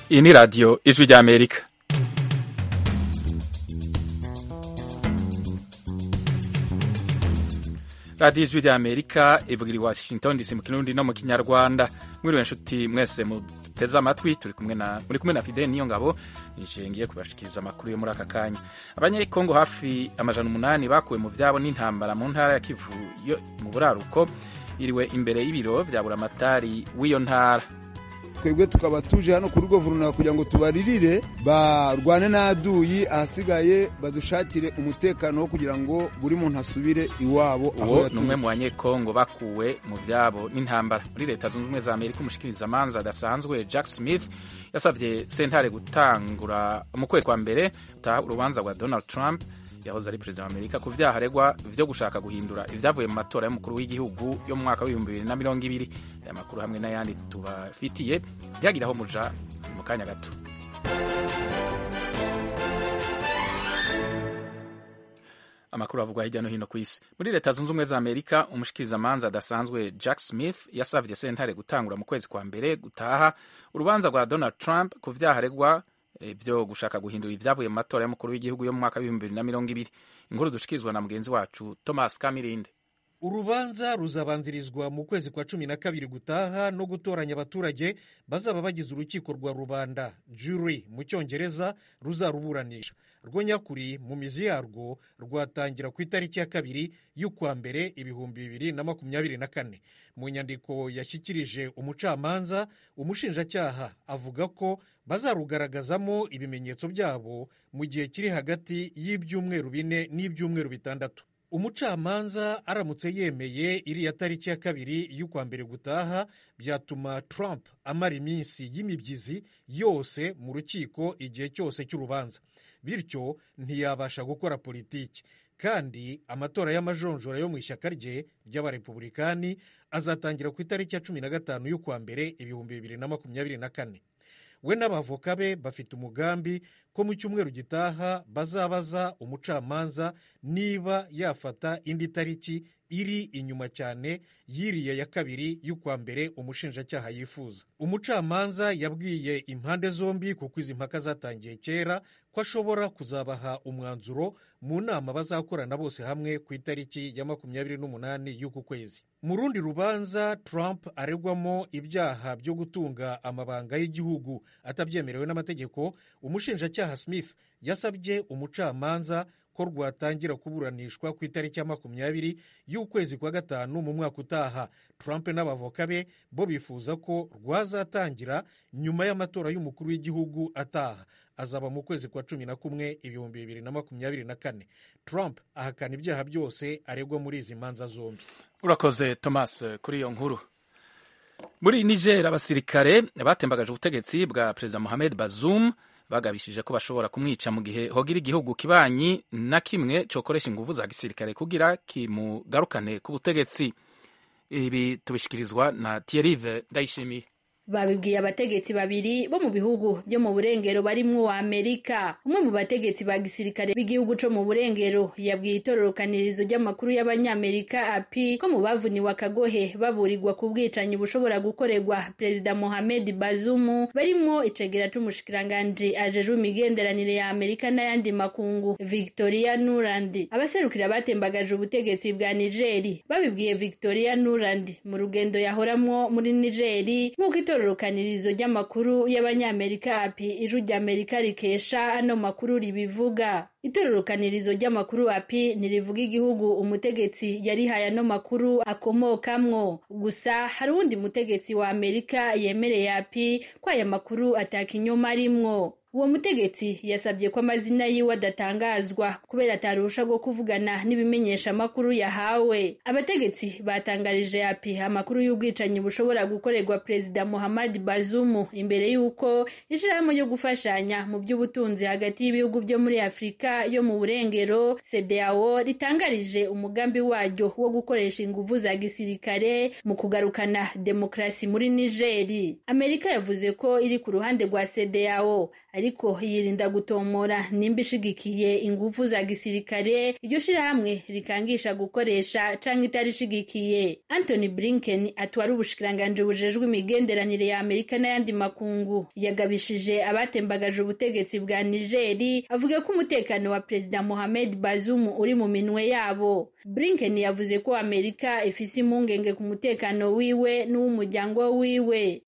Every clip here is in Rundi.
iyi ni radiyo ijwi ry'amerika radiyo ijwi ry'amerika ivugira i washington dc mu kirundi no mu kinyarwanda mwiriwe nshuti mwese muteze amatwi turi kumwe na muri kumwe na fidele niyo ngabo ngiye kubashikiriza amakuru yo muri aka kanya abanyekongo hafi amajana umunani bakuwe mu byabo n'intambara mu ntara ya kivu yo mu buraruko iriwe imbere y'ibiro bya buramatari w'iyo ntara twebwe tukaba tuje hano kuri guverinoma kugira ngo tubaririre barwane n'aduyi ahasigaye badushakire umutekano wo kugira ngo buri muntu asubire iwabo aho uwo ni umwe mu yaturutse banyekongo bakuwe mu byabo n'intambara muri leta zunze ubumwe za amerika umushikirizamanza adasanzwe jack smith yasabye sentare gutangura mu kwezi kwa mbere gutaha urubanza rwa donald trump yahoze ari perezida wa amerika ku vyaha aregwa vyo gushaka guhindura ivyavuye mu matora y'umukuru w'igihugu yo mu mwaka w'ibihumbi bibiri na mirongo ibiri aya makuru hamwe n'ayandi tubafitiye byagiraho muja mu kanya gato amakuru avugwa hirya no hino ku isi muri leta zunze ubumwe za amerika umushikirizamanza adasanzwe jack smith yasavye sentare gutangura mu kwezi kwa mbere gutaha urubanza rwa donald trump ku vyaha aregwa eh, vyo gushaka guhindura ivyavuye mu matora y'umukuru w'igihugu yo mu mwaka w'ibihumbi bibiri na mirongo ibiri inkuru dushikirizwa na mugenzi wacu thomas kamirinde urubanza ruzabanzirizwa mu kwezi kwa cumi na kabiri gutaha no gutoranya abaturage bazaba bagize urukiko rwa rubanda jury mu cyongereza ruzaruburanisha rwo nyakuri mu mizi yarwo rwatangira ku itariki ya kabiri y'ukwa mbere ibihumbi bibiri na makumyabiri na kane mu nyandiko yashyikirije umucamanza umushinjacyaha avuga ko bazarugaragazamo ibimenyetso byabo mu gihe kiri hagati y'ibyumweru bine n'ibyumweru bitandatu umucamanza aramutse yemeye iriya tariki ya kabiri y'ukwa mbere gutaha byatuma trump amara iminsi y'imibyizi yose mu rukiko igihe cyose cy'urubanza bityo ntiyabasha gukora politiki kandi amatora y'amajonjora yo mu ishyaka rye ry'abarepubulikani azatangira ku itariki ya cumi na gatanu y'ukwa mbere ibihumbi bibiri na makumyabiri na kane we n'abavoka be bafite umugambi ko mu cyumweru gitaha bazabaza umucamanza niba yafata indi tariki iri inyuma cyane y'iriya ya kabiri y'ukwa mbere umushinjacyaha yifuza umucamanza yabwiye impande zombi kuko izi mpaka zatangiye kera ko ashobora kuzabaha umwanzuro mu nama bazakorana bose hamwe ku itariki ya makumyabiri n'umunani y'uku kwezi mu rundi rubanza trump aregwamo ibyaha byo gutunga amabanga y'igihugu atabyemerewe n'amategeko umushinjacyaha smith yasabye umucamanza ko rwatangira kuburanishwa ku itariki ya makumyabiri y'ukwezi kwa gatanu mu mwaka utaha trump n'abavoka be bo bifuza ko rwazatangira nyuma y'amatora y'umukuru w'igihugu ataha azaba mu kwezi kwa cumi na kumwe ibihumbi bibiri na makumyabiri na kane trump ahakana ibyaha byose aregwa muri izi manza zombi urakoze thomas kuri iyo nkuru muri niger abasirikare batembagaje ubutegetsi bwa perezida mohamed bazoum bagabishije ko bashobora kumwica mu gihe hogira igihugu kibanyi na kimwe cokoresha inguvu za gisirikare kugira kimugarukane ku butegetsi ibi tubishikirizwa na Thierry Ndayishimiye babibwiye abategetsi babiri bo mu bihugu byo mu burengero barimwo wa Amerika umwe mu bategetsi ba gisirikare b'igihugu co mu burengero yabwiye itororokanirizo ry'amakuru y'abanyamerika api ko mu bavuniwe akagohe baburirwa ku bwicanyi bushobora gukorerwa perezida Mohamed Bazoum barimwo icegera c'umushikiranganji ajejwe imigenderanire ya Amerika n'ayandi makungu Victoria Nuland abaserukira batembagaje ubutegetsi bwa Nigeri babibwiye Victoria Nuland mu rugendo yahoramwo muri Nigeri nk'uko itororokanirizo ry'amakuru y'abanyamerika api ijwi ry'amerika rikesha ano makuru ribivuga itororokanirizo ry'amakuru api ntirivuga igihugu umutegetsi yarihaye ano makuru akomokamwo gusa hari uwundi mutegetsi wa amerika yemereye api ko aya makuru atakinyoma arimwo uwo mutegetsi yasabye ko amazina yiwe adatangazwa kubera atarusha bwo kuvugana n'ibimenyesha amakuru yahawe abategetsi batangarije api amakuru y'ubwicanyi bushobora gukorerwa perezida muhammad bazumu imbere y'uko ishirahamwe ryo gufashanya mu by'ubutunzi hagati y'ibihugu byo muri afurika yo mu burengero cdao ritangarije umugambi waryo wo gukoresha inguvu za gisirikare mu kugarukana demokarasi muri nigeri amerika yavuze ko iri ku ruhande rwa cdao ariko yirinda gutomora nimba ishigikiye ingufu za gisirikare iryo shirahamwe rikangisha gukoresha canke itarishigikiye Anthony Blinken atwara ubushikiranganji bujejwe imigenderanire ya Amerika n'ayandi makungu yagabishije abatembagaje ubutegetsi bwa Nigeri avuga ko umutekano wa Perezida Mohamed Bazoum uri mu minwe yabo Blinken yavuze ko Amerika ifise impungenge ku mutekano wiwe n'uw'umuryango wiwe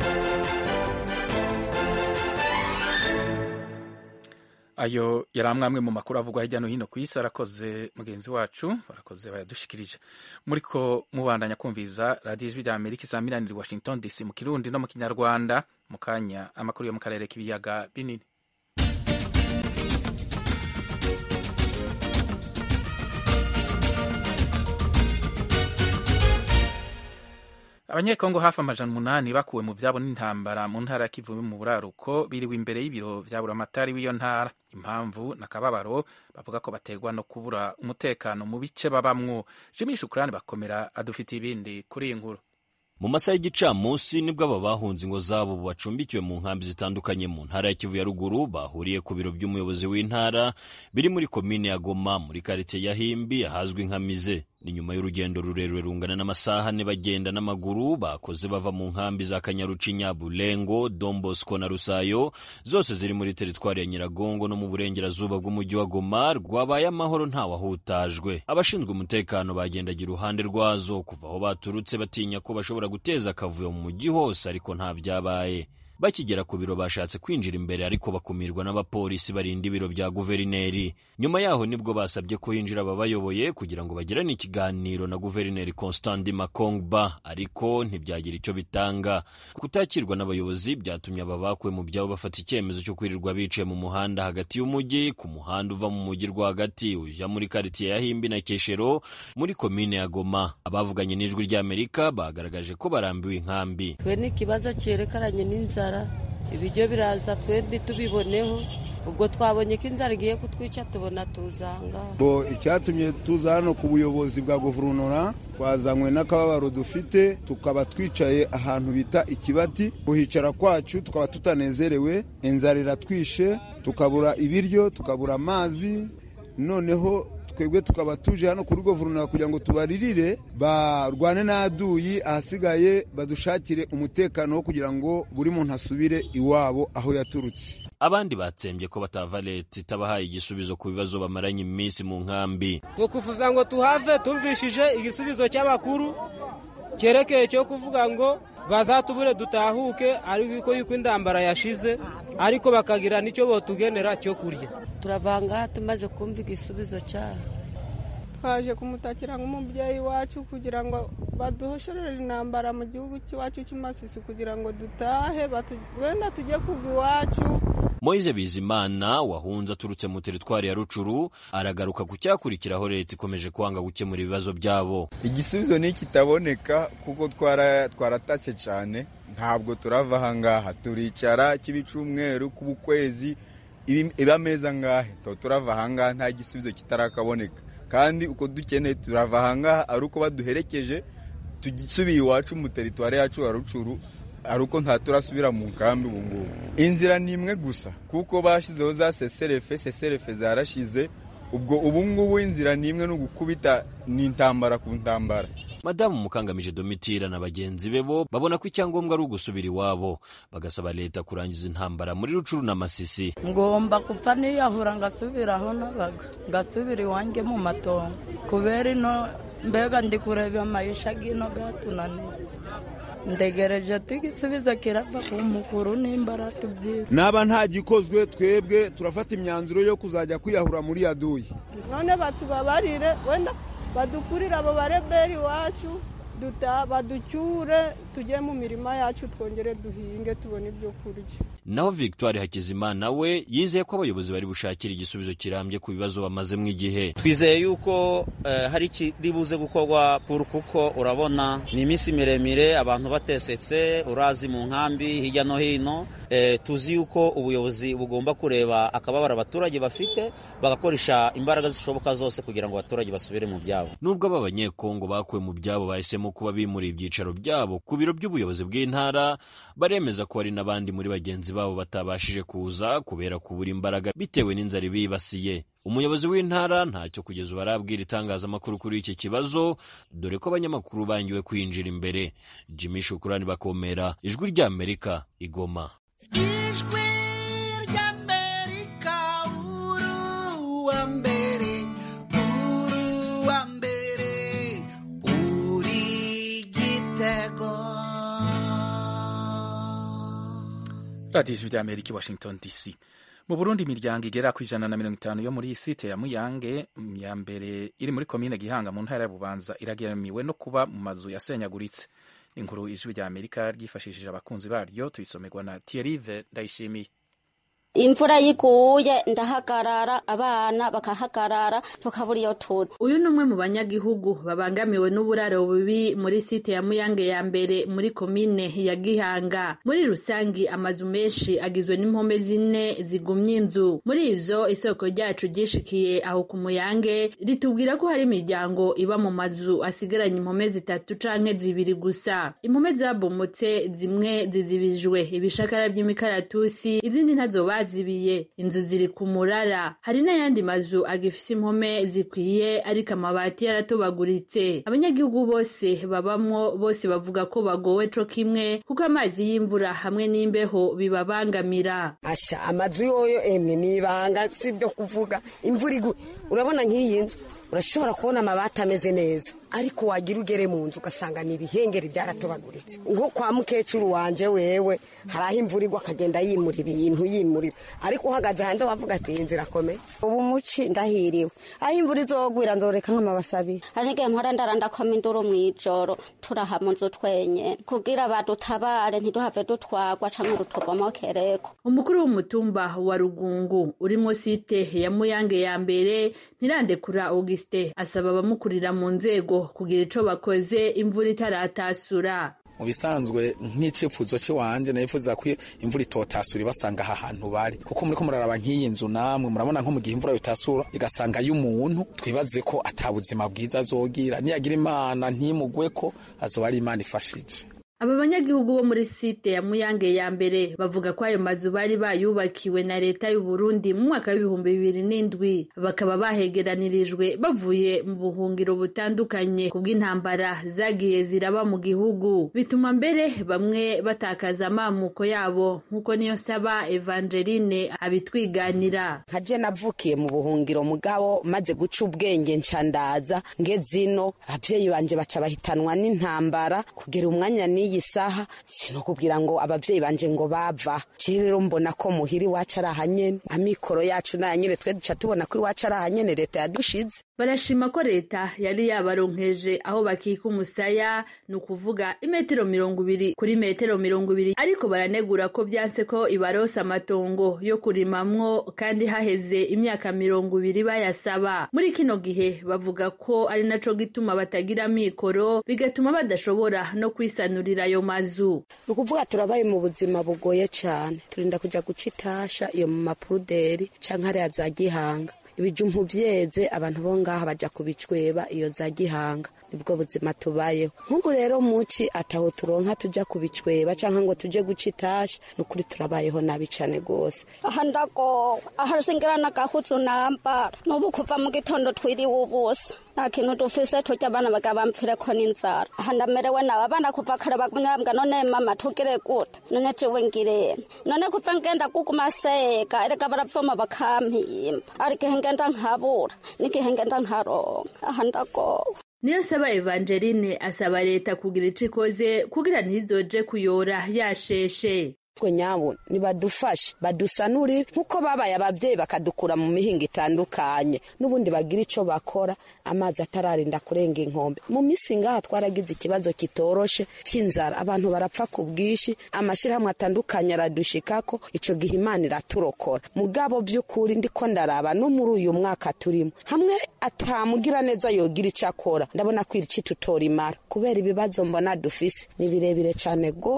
ayo yari amwe mu makuru avugwa hirya no hino ku isi arakoze mugenzi wacu barakoze bayadushikirije muri ko mubandanya kumviza radiyo ijwi rya amerika isaminanira washington dc mu kirundi no mu kinyarwanda mu kanya amakuru yo mu karere k'ibiyaga binini abanyekongo hafi amajana umunani bakuwe mu vyabo n'intambara mu ntara ya kivu mu buraruko biriwe imbere y'ibiro vya buramatari w'iyo ntara impamvu na kababaro bavuga ko bategwa no kubura umutekano mu bice babamwo jimi shukurani bakomera adufitiye ibindi kuri iyi nkuru mu masaha y'igicamunsi nibwo aba bahunze ingo zabo bacumbikiwe mu nkambi zitandukanye mu ntara ya kivu ya ruguru bahuriye ku biro by'umuyobozi w'intara biri muri komine ya goma muri karitsiye ya himbi ahazwi nka mize ni nyuma y'urugendo rurerure rungana n'amasaha ane bagenda n'amaguru bakoze bava mu nkambi za kanyarucinya bulengo dombosco na rusayo zose ziri muri teritwari ya nyiragongo no mu burengerazuba bw'umujyi wa goma rwabaye amahoro ntawahutajwe abashinzwe umutekano bagendagira uruhande rwazo kuva aho baturutse batinya ko bashobora guteza akavuyo mu mujyi hose ariko nta byabaye bakigera ku biro bashatse kwinjira imbere ariko bakumirwa n'abapolisi barinda ibiro bya guverineri nyuma yaho nibwo basabye ko hinjira ababayoboye kugira ngo bagirane ikiganiro na guverineri constant makongba ariko ntibyagira icyo bitanga kutakirwa n'abayobozi byatumye aba bakuwe mu byabo bafata icyemezo cyo kwirirwa bicaye mu muhanda hagati y'umujyi ku muhanda uva mu mujyi rwagati ujya muri karitsiye ya himbi na keshero muri komine ya goma abavuganye n'ijwi ry'amerika bagaragaje ko barambiwe inkambi twe ni ikibazo cyerekeranye n'inzara ibiryo biraza twebwe tubiboneho ubwo twabonye ko inzara igiye kutwica tubona tuzanga bo icyatumye tuza hano ku buyobozi bwa guverinoma twazanywe n'akababaro dufite tukaba twicaye ahantu bita ikibati kuhicara kwacu tukaba tutanezerewe inzara iratwishe tukabura ibiryo tukabura amazi noneho twebwe tukaba tuje hano kuri guverinoma kugira ngo tubaririre barwane n'aduyi ahasigaye badushakire umutekano wo kugira ngo buri muntu asubire iwabo aho yaturutse abandi batsembye ko batava leta itabahaye igisubizo ku bibazo bamaranye iminsi mu nkambi ni ukuvuza ngo tuhave tumvishije igisubizo cy'abakuru cyerekeye cyo kuvuga ngo bazatubure dutahuke ariko yuko indambara yashize ariko bakagira n'icyo botugenera cyo kurya turavanga tumaze kumva igisubizo cyayo twaje kumutakira nk'umubyeyi wacu kugira ngo baduhoshorere intambara mu gihugu cy'iwacu cy'imasisi kugira ngo dutahe wenda tujye kugwa iwacu moise bizimana wahunze aturutse mu teritwari ya rucuru aragaruka ku cyakurikiraho leta ikomeje kwanga gukemura ibibazo byabo igisubizo ni kitaboneka kuko twaratatse cyane ntabwo turava ahangaha turicara cy'ibicumweru k'ubukwezi iba ameza ngahe turava ahangaha nta gisubizo kitarakaboneka kandi uko dukeneye turava ahangaha ari uko baduherekeje tugisubiye iwacu mu teritwari yacu ya rucuru ari uko nta turasubira mu nkambi ubu ngubu inzira ni imwe gusa kuko bashyizeho za seserefe seserefe zarashize ubwo ubu ngubu inzira ni imwe no gukubita ni intambara ku ntambara madamu mukangamije domitira na bagenzi be bo babona ko icyangombwa ari ugusubira iwabo bagasaba leta kurangiza intambara muri rucuru na masisi ngomba gupfa niyahura ngasubira aho nabaga ngasubira iwanjye mu matongo kubera ino mbega ndi kureba amayisha gino gatunaniye ndegereje ati igisubizo kirava ku mukuru nimba aratubwira naba nta gikozwe twebwe turafata imyanzuro yo kuzajya kwiyahura muri yaduyi none batubabarire wenda badukurire abo bareberi iwacu baducyure tujye mu mirima yacu twongere duhinge tubone ibyo kurya naho victoire hakizimana we yizeye ko abayobozi bari bushakira igisubizo kirambye ku bibazo bamazemo igihe twizeye yuko hari ikiri buze gukorwa puru kuko urabona ni iminsi miremire abantu batesetse urazi mu nkambi hirya no hino eh, tuzi yuko ubuyobozi bugomba kureba akababaro abaturage bafite bagakoresha imbaraga zishoboka zose kugira ngo abaturage basubire mu byabo nubwo aba banyekongo bakuwe mu byabo bahisemo kuba bimuriye ibyicaro byabo ku biro by'ubuyobozi bw'intara baremeza ko hari n'abandi muri bagenzi babo batabashije kuza kubera kubura imbaraga bitewe n'inzara ibibasiye umuyobozi w'intara ntacyo kugeza ubu arabwira itangazamakuru kuri iki kibazo dore ko abanyamakuru bangiwe kwinjira imbere jimmy shukurani bakomera ijwi ry'amerika igoma ijwi ry'amerika uruwa mbere uruwa mbere uri gitego radiyo ijwi ry'amerika i washington dc mu burundi imiryango igera ku ijana na mirongo itanu yo muri iyi site ya muyange ya mbere iri muri komine gihanga mu ntara ya bubanza irageramiwe no kuba mu mazu yasenyaguritse inkuru ijwi rya amerika ryifashishije abakunzi baryo tuyisomerwa na tiyerive ndayishimiye imvura yiguye ndahagarara abana bakahagarara tukabura iyo turi uyu ni umwe mu banyagihugu babangamiwe n'uburaro bubi muri site ya muyange ya mbere muri komine ya gihanga muri rusangi amazu menshi agizwe n'impome zine zigumye inzu muri izo isoko ryacu ryishikiye aho ku muyange ritubwira ko hari imiryango iba mu mazu asigaranye impome zitatu canke zibiri gusa impome zabomotse zimwe zizibijwe ibishakara by'imikaratusi izindi ntazo bazibiye inzu ziri ku murara hari n'ayandi mazu agifise impome zikwiye ariko amabati yaratobaguritse abanyagihugu bose babamwo bose bavuga ko bagowe co kimwe kuko amazi y'imvura hamwe n'imbeho bibabangamira asha amazu yoyo emwe nibanga sibyo kuvuga imvura igwa urabona nk'iyi nzu urashobora kubona amabati ameze neza ariko wagira ugere mu nzu ugasanga ni ibihengeri byaratobaguritse nko kwa mukecuru wanje wewe hari aho imvura igwa akagenda yimura ibintu yimura ariko uhagaze hanze wavuga ati iyi nzira akomeye ubu muci ndahiriwe aho imvura izogwira nzoreka nk'amabasi abiri hari n'igihe mpora ndarandakamo induru mu ijoro turaha mu nzu twenyene kugira badutabare ntiduhave dutwagwa canke rutubomokereko umukuru w'umutumba wa rugungu urimo site ya muyange ya mbere ntirandekura auguste asaba abamukurira mu nzego kugira ico bakoze imvura itaratasura mu bisanzwe nk'icyifuzo cy'iwanje nifuza ko imvura itotasura ibasanga aha hantu bari kuko muri ko muraraba nk'iyi nzu namwe murabona nko mu gihe imvura yotasura igasanga y'umuntu twibaze ko atabuzima bwiza azogira niyagira imana ntimugwe ko azoba ari imana ifashije aba banyagihugu bo muri site ya muyange ya mbere bavuga ko ayo mazu bari bayubakiwe na leta y'u Burundi mu mwaka w'ibihumbi bibiri n'indwi bakaba bahegeranirijwe bavuye mu buhungiro butandukanye kubw'intambara zagiye ziraba mu gihugu bituma mbere bamwe batakaza amamuko yabo nk'uko niyo saba Evangeline abitwiganira nkaje navukiye mu buhungiro mugabo maze guca ubwenge ncandaza ngezino abavyeyi banje baca bahitanwa n'intambara kugera umwanya ni iyi saha sinokubwira ngo abavyeyi banje ngo bava je rero mbona ko muhiri wacu ari ahanyene amikoro yacu nayanyene twe duca tubona ko iwacu ari ahanyene leta yadushize barashima ko leta yari yabaronkeje aho bakika umusaya ni ukuvuga imetero mirongo ibiri kuri metero mirongo ibiri ariko baranegura ko byanse ko ibarosa amatongo yo kurimamwo kandi haheze imyaka mirongo ibiri bayasaba muri kino gihe bavuga ko ari naco gituma batagira amikoro bigatuma badashobora no kwisanurira ayo mazu ni ukuvuga turabaye mu buzima bugoye cyane turinda kujya guca itasha iyo mu mapuruderi canke hariya za gihanga ibijumbu byeze abantu bo ngaha bajya kubicweba iyo za gihanga nibwo buzima tubayeho nk'ubu rero muci ataho turonka tujya kubicweba cyangwa ngo tujye guca itasha ni ukuri turabayeho nabi cyane rwose aha ndagowe aha singira n'agahuzu nambara n'ubu kuva mu gitondo twiriwe ubusa nta kintu dufise turya abana bagaba bamfireko n'inzara aha ndamerewe nawe abana kuva kare bagumyambwa none mama tugire gute none jewe ngirene none kuva ngenda kuguma seka erega baravoma bakampimba ari igihe ngenda nkabura n'igihe ngenda nkaronka aha ndagowe niyo saba evangeline asaba leta kugira ico ikoze kugira ntizoje kuyora yasheshe twe nyabo nibadufashe badusanurire nk'uko babaye ababyeyi bakadukura mu mihinga itandukanye n'ubundi bagira icyo bakora amazi atararinda kurenga inkombe mu minsi ngaha twaragize ikibazo kitoroshe cy'inzara abantu barapfa ku bwinshi amashyirahamwe atandukanye aradushikako icyo gihe imana iraturokora mugabo by'ukuri ndiko ndaraba no muri uyu mwaka turimo hamwe atamugira neza yogira icyo akora ndabona ko iri tutora imara kubera ibibazo mbona dufise ni birebire cyane rwose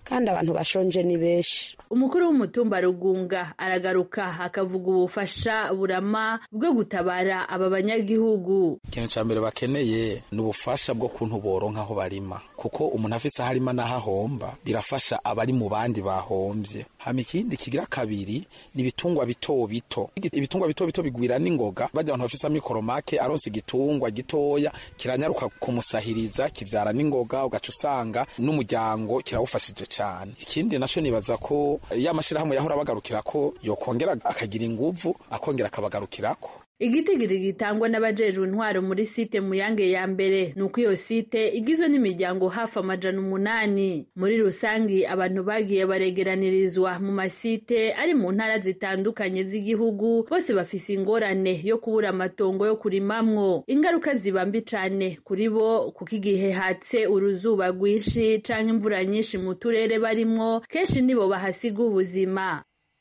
kandi abantu bashonje ni benshi umukuru w'umutumba rugunga aragaruka akavuga ubufasha burama bwo gutabara aba banyagihugu ikintu cya mbere bakeneye ni ubufasha bwo kuntu boronka aho barima kuko umuntu afise aho arima n'aho ahomba birafasha abari mu bandi bahombye hama ikindi kigira kabiri ni ibitungwa bito bito ibitungwa bito bito bigwira n'ingoga bajya abantu bafise amikoro make aronse igitungwa gitoya kiranyaruka kumusahiriza kivyara n'ingoga ugaca usanga n'umuryango kirawufashije cyane ikindi naco nibaza ko ya mashirahamwe yahora bagarukira ko yokongera akagira inguvu akongera akabagarukirako igitigiri gitangwa n'abajejwe intwaro muri site muyange ya mbere ni uko iyo site igizwe n'imiryango hafi amajana umunani muri rusangi abantu bagiye baregeranirizwa mu masite ari mu ntara zitandukanye z'igihugu bose bafise ingorane yo kubura amatongo yo kurimamwo ingaruka ziba mbi cane kuri bo kuko igihe hatse uruzuba rwinshi canke imvura nyinshi mu turere barimwo kenshi nibo bahasiga ubuzima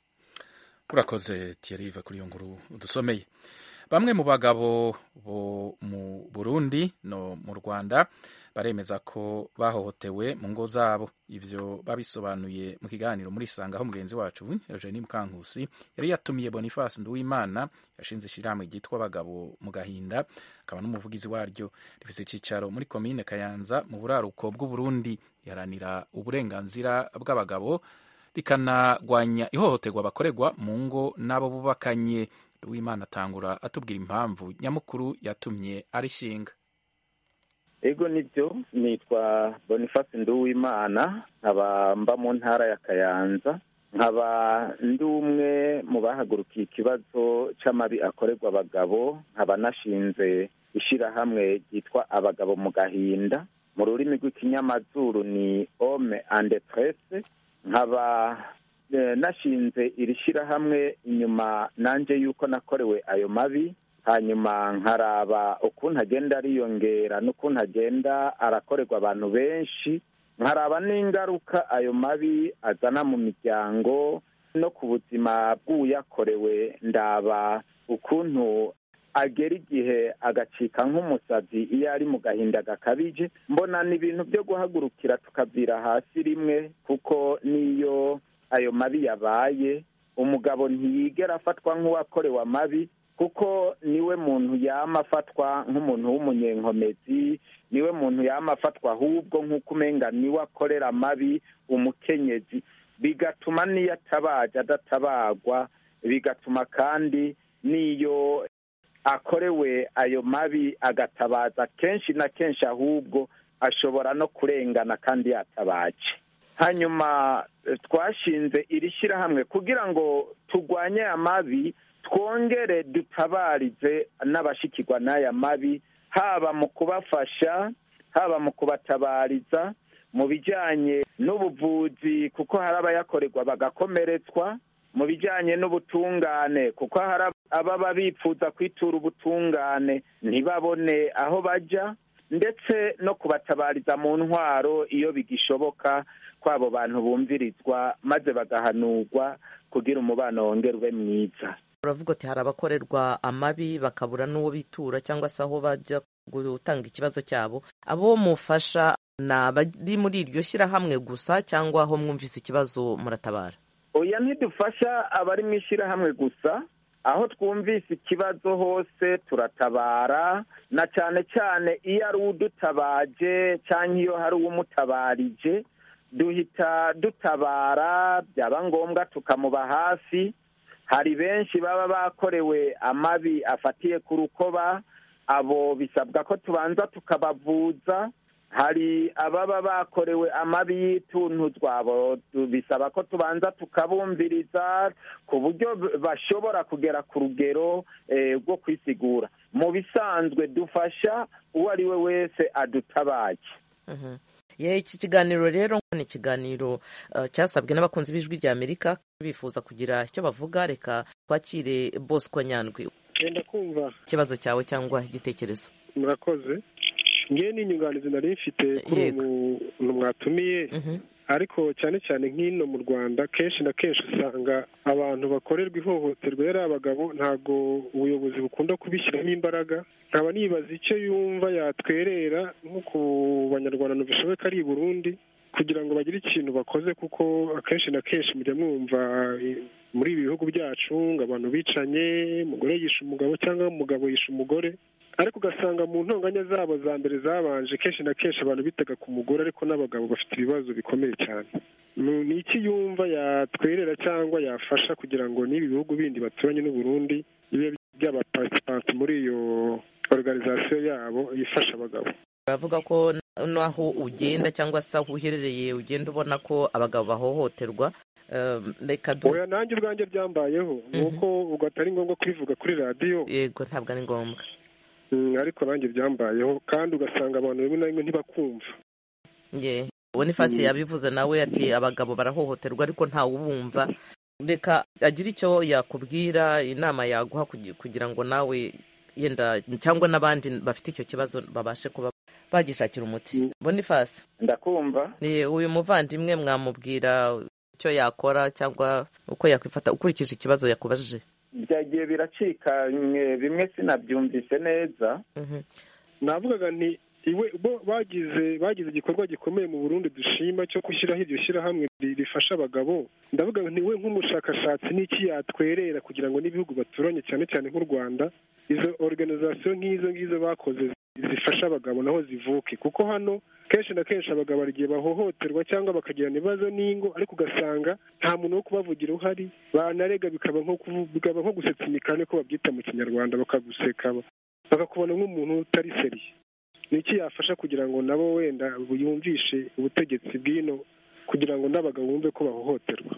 urakoze tiyariva kuri iyo nkuru dusomeye bamwe mu bagabo bo mu burundi no mu rwanda baremeza ko bahohotewe mu ngo zabo ivyo babisobanuye mu kiganiro muri sanga aho mugenzi wacu eugenie mukankusi yari yatumiye boniface nduwimana yashinze ishirahamwe ryitwa abagabo mu gahinda akaba n'umuvugizi waryo rifise icicaro muri komine kayanza mu buraruko bw'uburundi iharanira uburenganzira bw'abagabo rikanagwanya ihohoterwa bakorerwa mu ngo n'abo bubakanye Uwimana atangura atubwira impamvu nyamukuru yatumye arishinga ego nibyo nitwa boniface nduwimana nkaba mba mu ntara ya kayanza nkaba ndi umwe mu bahagurukiye ikibazo cy'amabi akorerwa abagabo nkaba nashinze ishyirahamwe ryitwa abagabo mu gahinda mu rurimi rw'ikinyamazuru ni ome ande presse nkaba nashinze iri shyirahamwe inyuma nanjye yuko nakorewe ayo mabi hanyuma nkaraba ukuntu agenda ariyongera n'ukuntu agenda arakorerwa abantu benshi nkaraba n'ingaruka ayo mabi azana mu miryango no ku buzima bw'uyakorewe ndaba ukuntu agera igihe agacika nk'umusazi iyo ari mu gahinda gakabije mbona ni ibintu byo guhagurukira tukavira hasi rimwe kuko n'iyo ayo mabi yabaye umugabo ntiyigera afatwa nk'uwakorewe amabi kuko niwe muntu yama afatwa nk'umuntu w'umunyenkomezi niwe muntu yama afatwa ahubwo nk'uko umenga niwe akorera amabi umukenyezi bigatuma n'iyo atabaje adatabagwa bigatuma kandi n'iyo akorewe ayo mabi agatabaza kenshi na kenshi ahubwo ashobora no kurengana kandi yatabaje hanyuma twashinze iri shyirahamwe kugira ngo turwanye aya mabi twongere dutabarize n'abashikirwa n'aya mabi haba mu kubafasha haba mu kubatabariza mu bijyanye n'ubuvuzi kuko hari abayakorerwa bagakomeretswa mu bijyanye n'ubutungane kuko hari ababa bifuza kwitura ubutungane ntibabone aho bajya ndetse no kubatabariza mu ntwaro iyo bigishoboka ko abo bantu bumvirizwa maze bagahanurwa kugira umubano wongere ube mwiza uravuga ati hari abakorerwa amabi bakabura n'uwo bitura cyangwa se aho bajya gutanga ikibazo cyabo abo mufasha ni abari muri iryo shyirahamwe gusa cyangwa aho mwumvise ikibazo muratabara oya ntidufasha abari mu ishyirahamwe gusa aho twumvise ikibazo hose turatabara na cyane cyane iyo ari udutabaje cyangwa iyo hari uwumutabarije duhita dutabara byaba ngombwa tukamuba hafi hari benshi baba bakorewe amabi afatiye ku rukoba abo bisabwa ko tubanza tukabavuza hari ababa bakorewe amabi y'ituntuzwa abo bisaba ko tubanza tukabumviriza ku buryo bashobora kugera ku rugero rwo kwisigura mu bisanzwe dufasha uwo ari we wese adutabaye iki kiganiro rero ni ikiganiro cyasabwe n'abakunzi b'ijwi rya amerika bifuza kugira icyo bavuga reka twakire bosco nyandwi genda kumva ikibazo cyawe cyangwa igitekerezo murakoze ngewe n'inyunganizi nari mfite kuri uwo muntu mwatumiye ariko cyane cyane nk'ino mu rwanda kenshi na kenshi usanga abantu bakorerwa ihohoterwa yari abagabo ntabwo ubuyobozi bukunda kubishyiramo imbaraga nkaba nibaza icyo yumva yatwerera nko ku banyarwanda bishoboka ari i burundi kugira ngo bagire ikintu bakoze kuko akenshi na kenshi mujya mwumva eh, muri ibi bihugu byacu ngo abantu bicanye umugore yishe umugabo cyangwa umugabo yishe umugore ariko ugasanga mu ntonganya zabo za mbere zabanje kenshi na kenshi abantu bitaga ku mugore ariko n'abagabo bafite ibibazo bikomeye cyane Ni- ni iki yumva yatwerera cyangwa yafasha kugira ngo n'ibi bihugu bindi baturanye n'u Burundi bibe by'abaparticipanti muri iyo organization yabo ifasha abagabo uravuga ko n'aho ugenda cyangwa se aho uherereye ugenda ubona ko abagabo bahohoterwa Um, reka du oya nanjye ubwanjye byambayeho ni uko ubwo atari ngombwa kubivuga kuri radiyo yego ntabwo ari ngombwa Mm, ariko nanjye byambayeho kandi ugasanga abantu rimwe na rimwe ntibakumva ye bonifasi Mm. yabivuze nawe ati abagabo barahohoterwa ariko ntawe ubumva reka agire icyo yakubwira inama yaguha kugi- kugira ngo nawe yenda cyangwa n'abandi bafite icyo kibazo babashe kuba bagishakira umuti bonifasi ndakumva Eh, uyu muvandimwe mwamubwira icyo yakora cyangwa uko yakwifata ukurikije ikibazo yakubajije byagiye biracika mwe- bimwe sinabyumvise neza navugaga nti iwe bo bagize bagize igikorwa gikomeye mu Burundi dushima cyo gushyiraho iryo shyirahamwe ri- rifasha abagabo ndavuga nti we nk'umushakashatsi n'iki yatwerera kugira ngo n'ibihugu baturanye cyane cyane nk'u Rwanda izo organization nk'izo ngizo bakoze zifasha abagabo naho zivuke kuko hano kenshi na kenshi abagabo hari igihe bahohoterwa cyangwa bakagirana ibibazo n'ingo ariko ugasanga nta muntu wo kubavugira uhari banarega bikaba nko kuvu- bikaba nko gusetsa imikani ko babyita mu kinyarwanda bakaguseka bakakubona nk'umuntu utari seriye ni iki yafasha kugira ngo nabo wenda yumvishe ubutegetsi bw'ino kugira ngo n'abagabo bumve ko bahohoterwa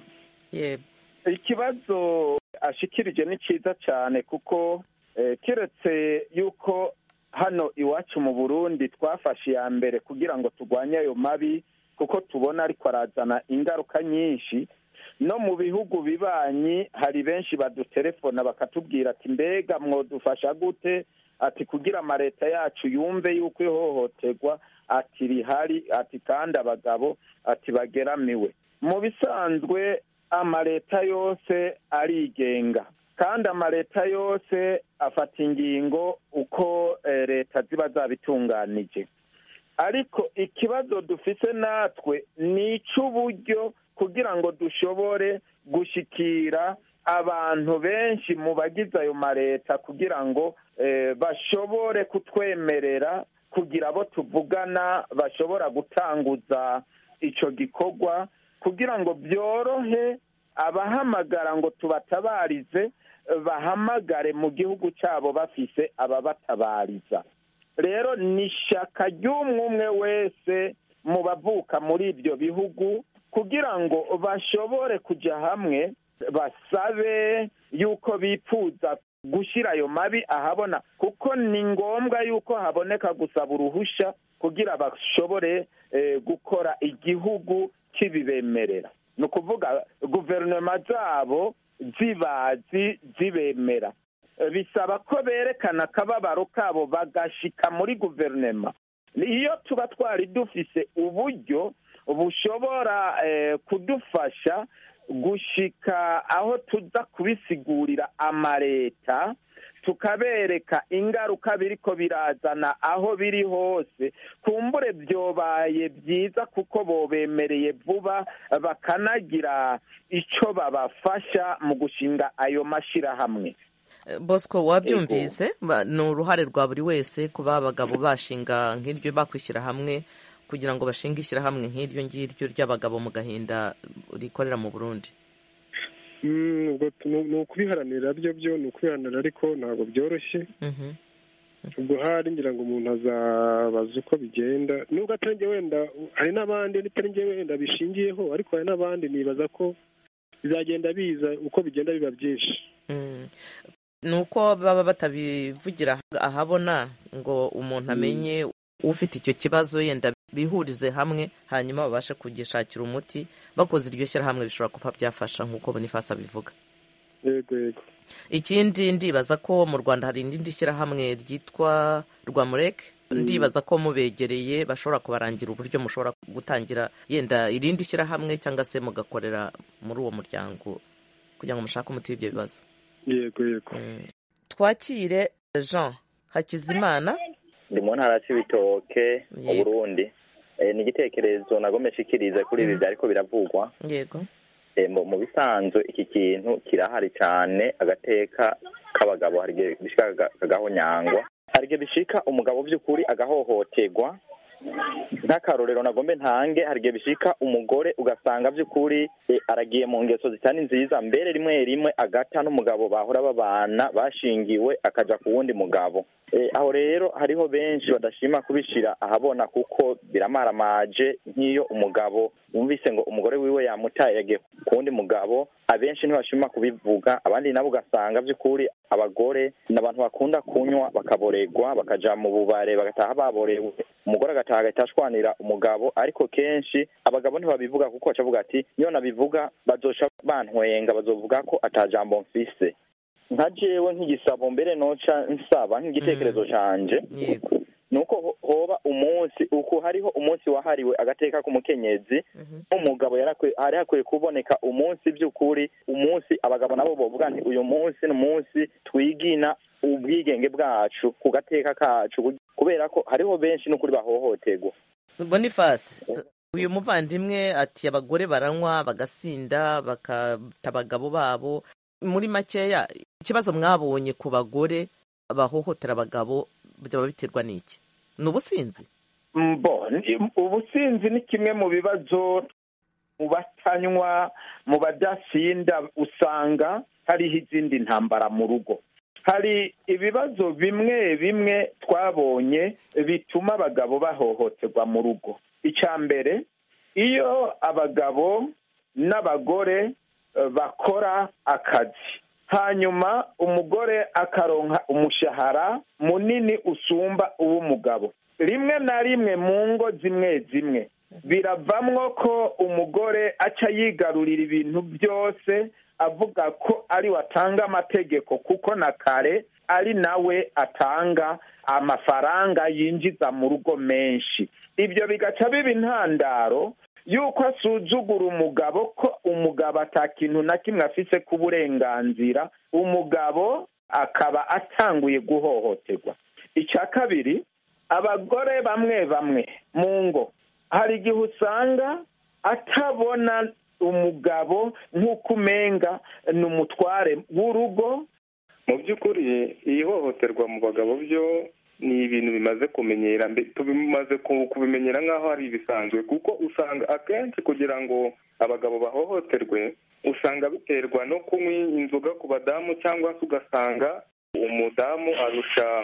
ikibazo ashikirije ni cyiza cyane kuko eh, kiretse yuko hano iwacu mu burundi twafashe iya mbere kugira ngo turwanye ayo mabi kuko tubona ariko arazana ingaruka nyinshi no mu bihugu bibanyi hari benshi badutelefona bakatubwira ati mbega mwodufasha gute ati kugira amaleta yacu yumve yuko ihohoterwa ati rihari ati kandi abagabo ati bageramiwe mu bisanzwe amaleta yose arigenga kandi amaleta yose afata ingingo uko eh, leta ziba zabitunganije ariko ikibazo dufise natwe ni icy'uburyo kugira ngo dushobore gushikira abantu benshi mu bagize ayo maleta kugira ngo eh, bashobore kutwemerera kugira abo tuvugana bashobora gutanguza ico gikorwa kugira ngo byorohe abahamagara ngo tubatabarize eh, bahamagare mu gihugu cyabo bafise ababatabariza rero ni ishyaka ry'umwe umwe wese mu bavuka muri ibyo bihugu kugira ngo bashobore kujya hamwe basabe yuko bifuza gushyira ayo mabi ahabona kuko ni ngombwa yuko haboneka gusaba uruhushya kugira bashobore eh, gukora igihugu kibibemerera ni ukuvuga guverinoma zabo zibazi zibemera Eh, bisaba ko berekana akababaro kabo bagashika muri guverinoma iyo tuba twari dufise uburyo bushobora eh, kudufasha gushika aho tuza kubisigurira amaleta tukabereka ingaruka biriko birazana aho biri hose kumbure byobaye byiza kuko bobemereye vuba bakanagira ico babafasha mu gushinga ayo mashirahamwe bosco wabyumvise Ba- ni uruhare rwa buri wese kuba abagabo bashinga nk'iryo bakwishyira hamwe kugira ngo bashinge ishyirahamwe nk'iryo ngiryo ry'abagabo mu gahinda rikorera mu burundi Mm, ubwo tu- ni ni ukubiharanira byo byo ni ukubiharanira ariko ntabwo byoroshye ubwo hari ngira ngo umuntu azabaza uko bigenda nubwo atari njye wenda hari n'abandi n'itari njye wenda bishingiyeho ariko hari n'abandi nibaza ko bizagenda biza uko bigenda biba byinshi Mm. ni uko baba batabivugira ahabona ngo umuntu amenye ufite icyo kibazo yenda bihurize hamwe hanyuma babashe kugishakira umuti bakoze iryo shyirahamwe bishobora kuba byafasha nk'uko bonifasi abivuga yego yego ikindi ndibaza ko mu rwanda hari irindi shyirahamwe ryitwa rwamurek ndibaza ko mubegereye bashobora kubarangira uburyo mushobora gutangira yenda irindi shyirahamwe cyangwa se mugakorera muri uwo muryango kugira ngo mushake umuti w'ibyo bibazo yego yego twakire jean hakizimana ndi mu ntara y'ibitoke mu Yego. burundi Eh, ni igitekerezo nagome nshikirize kuri ibi byariko biravugwa yego Eh, mu mu bisanzwe iki kintu kirahari cyane agateka k'abagabo hari igihe bishika kaga- kagahonyangwa hari igihe bishika umugabo by'ukuri agahohoterwa nk'akarorero nagombe ntange hari igihe bishika umugore ugasanga by'ukuri eh, aragiye mu ngeso zitari nziza mbere rimwe rimwe agata n'umugabo bahora babana bashingiwe akaja ku wundi mugabo Eh, aho rero hariho benshi badashima kubishira ahabona kuko biramaramaje nk'iyo umugabo wumvise ngo umugore wiwe yamutaye yagiye ku wundi mugabo abenshi ntibashima kubivuga abandi nabo ugasanga by'ukuri abagore ni abantu bakunda kunywa bakaboregwa bakaja mu bubare bagataha baborewe umugore agataha agahita ashwanira umugabo ariko kenshi abagabo ntibabivuga kuko bacavuga ati niyo nabivuga bazoca bantwenga bazovuga ko atajambo mfise nka jewe nk'igisabo mbere noca nsaba nk'igitekerezo canje nuko ho- hoba umunsi uko hariho umunsi wahariwe agateka k'umukenyezi nk'umugabo yarakwe- hari hakwiye kuboneka umunsi by'ukuri umunsi abagabo nabo bovuga nti uyu munsi ni umunsi twigina ubwigenge bwacu ku gateka kacu kubera ko hariho benshi n'ukuri bahohoterwa boniface uyu muvandimwe ati abagore baranywa bagasinda bakata abagabo babo muri makeya ikibazo mwabonye ku bagore bahohotera abagabo byaba biterwa n'iki ni ubusinzi mbo ni- ubusinzi ni kimwe mu bibazo mu batanywa mu badasinda usanga hariho izindi ntambara mu rugo hari ibibazo bimwe bimwe twabonye bituma abagabo bahohoterwa mu rugo icya mbere iyo abagabo n'abagore eh, bakora akazi hanyuma umugore akaronka umushahara munini usumba uw'umugabo rimwe na rimwe mu ngo zimwe zimwe biravamwo ko umugore aca yigarurira ibintu byose avuga ko ari we atanga amategeko kuko na kare ari nawe atanga amafaranga yinjiza mu rugo menshi ibyo bigaca biba intandaro yuko asuzugura umugabo ko umugabo ata kintu na kimwe afise ku burenganzira umugabo akaba atanguye guhohoterwa icya kabiri abagore bamwe bamwe mu ngo hari igihe usanga atabona umugabo nk'uko umenga ni umutware w'urugo mu by'ukuri iyi hohoterwa mu bagabo byo ni ibintu bimaze kumenyera mbe- tubimaze ku- kubimenyera nk'aho ari ibisanzwe kuko usanga akenshi kugira ngo abagabo bahohoterwe usanga biterwa no kunywa inzoga ku badamu cyangwa se ugasanga umudamu arusha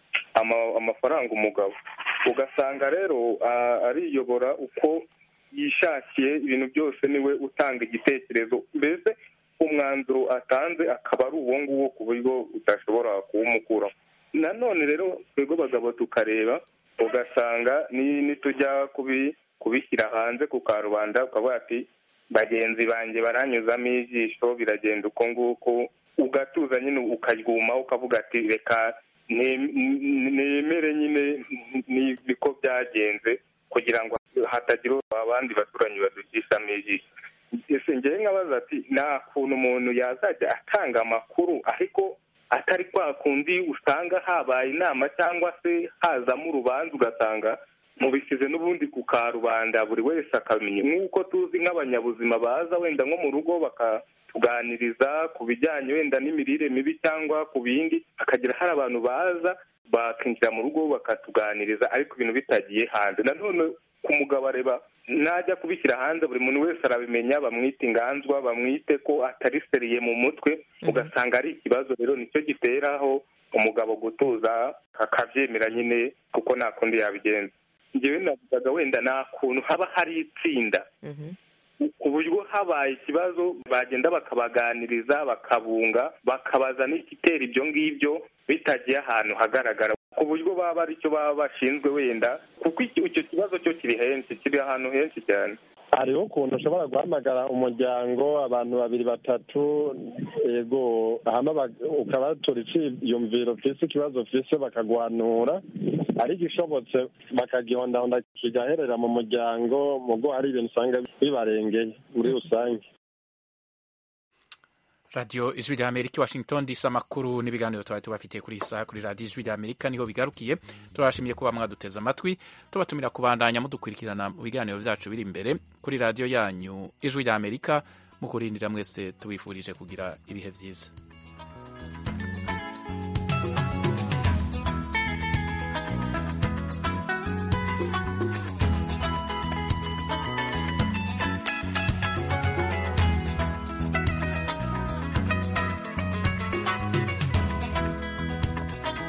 ama- amafaranga umugabo ugasanga rero a- ariyobora uko yishakiye ibintu byose niwe utanga igitekerezo mbese umwanzuro atanze akaba ari uwo nguwo ku buryo udashobora kuwumukuraho nanone rero twebwe abagabo tukareba ugasanga ni- nitujya kubi- kubishyira hanze ku karubanda ukavuga ati bagenzi banjye baranyuzamo ijisho biragenda uko nguko ugatuza nyine ukaryumaho ukavuga ati reka ne- ne- nemere nyine ni- niko byagenze kugira ngo hatagira abandi baturanyi badukishamo ijisho ese ngewe nkabaza ati nta kuntu umuntu yazajya atanga amakuru ariko atari kwa kundi usanga habaye inama cyangwa se hazamo urubanza ugasanga mubisize n'ubundi ku karubanda buri wese akamenya nk'uko tuzi nk'abanyabuzima baza wenda nko mu rugo bakatuganiriza ku bijyanye wenda n'imirire mibi cyangwa ku bindi hakagira hari abantu baza bakinjira mu rugo bakatuganiriza ariko ibintu bitagiye hanze nanone ku mugabo areba najya kubishyira hanze buri muntu wese arabimenya bamwite inganzwa bamwite ko atari seriye mu mutwe ugasanga ari ikibazo rero nicyo giteraho umugabo gutuza akabyemera nyine kuko nta kundi yabigenza ngewe navugaga wenda nta kuntu haba hari itsinda ku buryo habaye ikibazo bagenda bakabaganiriza bakabunga bakabaza n'igitera ibyo ngibyo bitagiye ahantu hagaragara ku buryo baba ari cyo baba bashinzwe wenda kuko icyo icyo kibazo cyo kiri henshi kiri ahantu henshi cyane hariho ukuntu ushobora guhamagara umuryango abantu babiri batatu yego hama bag- ukabatura icyiyumviro ufise ikibazo ufise bakaguhanura ariko ishobotse bakagihondahonda kigaherera mu muryango mugo hari ibintu usanga bibarengeye muri rusange radiyo ijwi rya amerika washington disi amakuru n'ibiganiro tuba tubafitiye kuri iyi saha kuri radiyo ijwi rya amerika niho bigarukiye turabashimiye kuba mwaduteze amatwi tubatumira kubandanya mudukurikirana mu biganiro byacu biri imbere kuri radiyo yanyu ijwi rya amerika mu kurindira mwese tubifurije kugira ibihe byiza